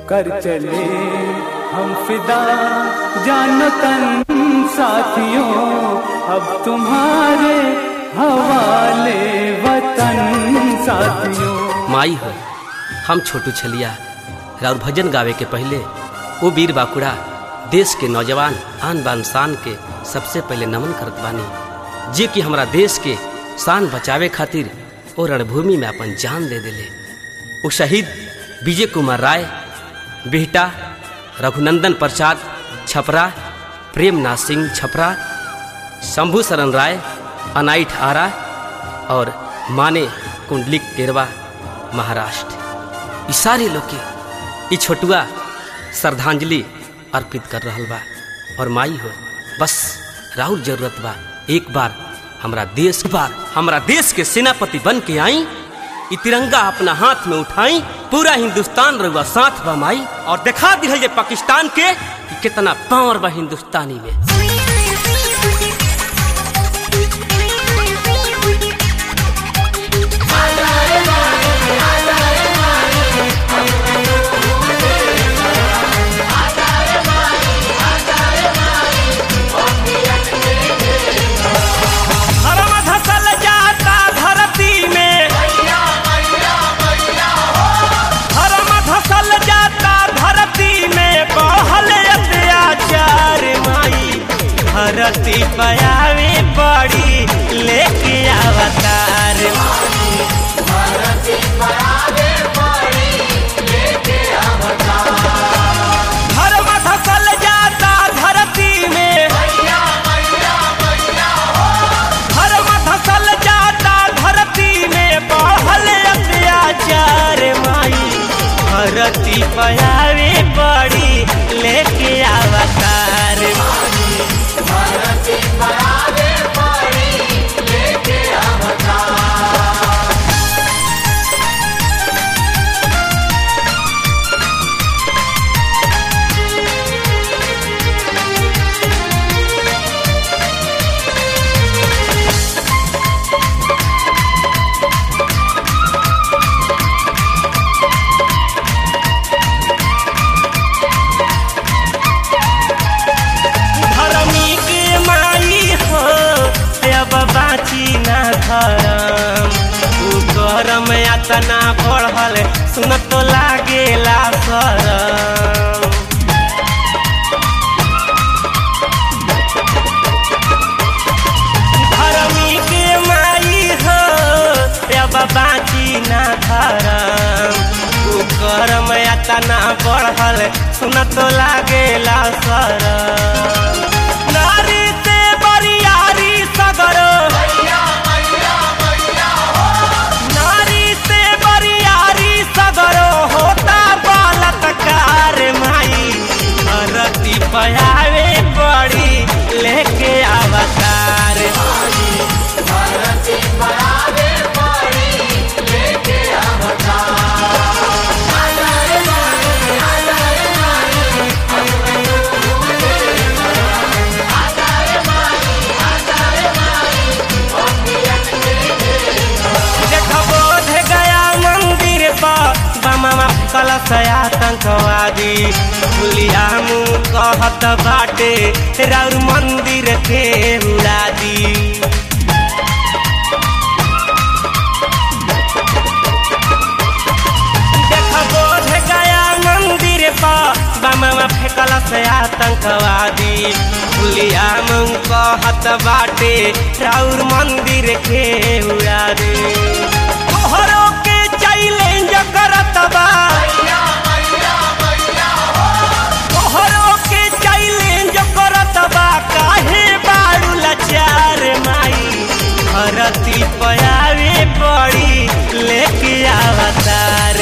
कर चले हम फिदा जानतन साथियों अब तुम्हारे हवाले वतन साथियों माई हो हम छोटू छलिया राउर भजन गावे के पहले वो वीर बाकुड़ा देश के नौजवान आन बान शान के सबसे पहले नमन करत बानी जे कि हमरा देश के शान बचावे खातिर ओ रणभूमि में अपन जान दे दिले वो शहीद विजय कुमार राय बिहटा रघुनंदन प्रसाद छपरा प्रेमनाथ सिंह छपरा शंभू शरण राय अनाइठ आरा और माने कुंडलिक केरवा महाराष्ट्र ई सारे लोग के ई छोटुआ श्रद्धांजलि अर्पित कर रहल बा और माई हो बस राहुल जरूरत बा एक बार हमरा देश बार हमरा देश के सेनापति बन के आई ई तिरंगा अपना हाथ में उठाई पूरा हिंदुस्तान रहुआ साथ बा माई और दिखा दिहल जे पाकिस्तान के कि कितना पावर बा हिंदुस्तानी में धर्म धसल जाता धरती में धर्म धसल जाता धरती में बहल अत्याचार माई धरती पयावे बड़ी लेके अवतार धर्म धसल जाता धरती में धर्म धसल जाता धरती में बढ़ल अत्याचार माई धरती पयावे बड़ी लेके अवतार धर्मी के माई हो अब बाची ना धरम उ करम यातना बढ़ल सुन तो लागेला सरम धर्मी के माई हो अब बाची ना धरम उ करम यातना बढ़ल सुन तो लागेला सरम नारी से बरियारी सगरो नारी से बरियारी सगरो होता बलात्कार माई धरती पयावे बड़ी लेके अवतार देखो बोध गया मंदिर पर बमवा कलश आतंकवादी पुलिया मुँह कहत बाटे राउर मंदिर के उड़ा दी देखो बोध गया मंदिर पर बमवा फेंकल से आतंकवादी पुलिया मुँह कहत बाटे राउर मंदिर के उड़ा दे तोहरो के चैलेंज करत बा तोहरो के चैलेंज करत बा काहे बारू लाचार माई धरती पयावे पड़ी लेके अवतार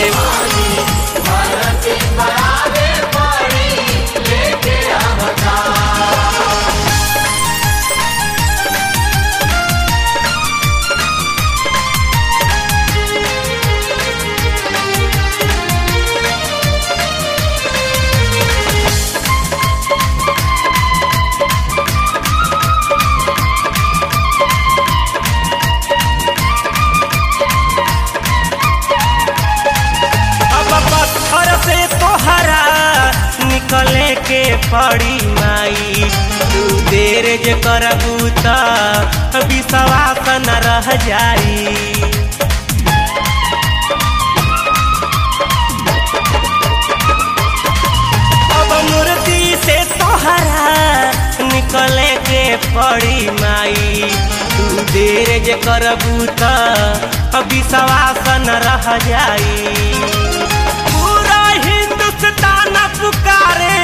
पड़ी माई तू देर जे करबू त विश्वास न रह जाई अब मूर्ति से तोहरा निकले के पड़ी माई तू देर जे करबू त विश्वास न रह जाई पूरा हिंदुस्तान पुकारे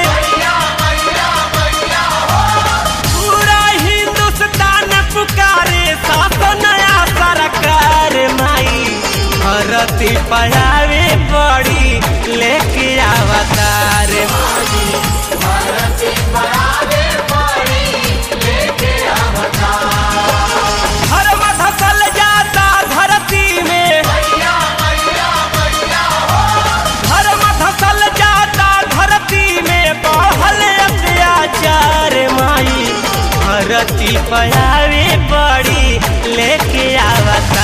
पूरा हिंदुस्तान पुकारे शासन नया सरकार माई भरती पढ़ावे पड़ी लेके अवतार धर्म धसल जाता धरती में धर्म धसल जाता धरती में बढ़ल अत्याचार माई धरती पढ़ावे पड़ी लेके आवता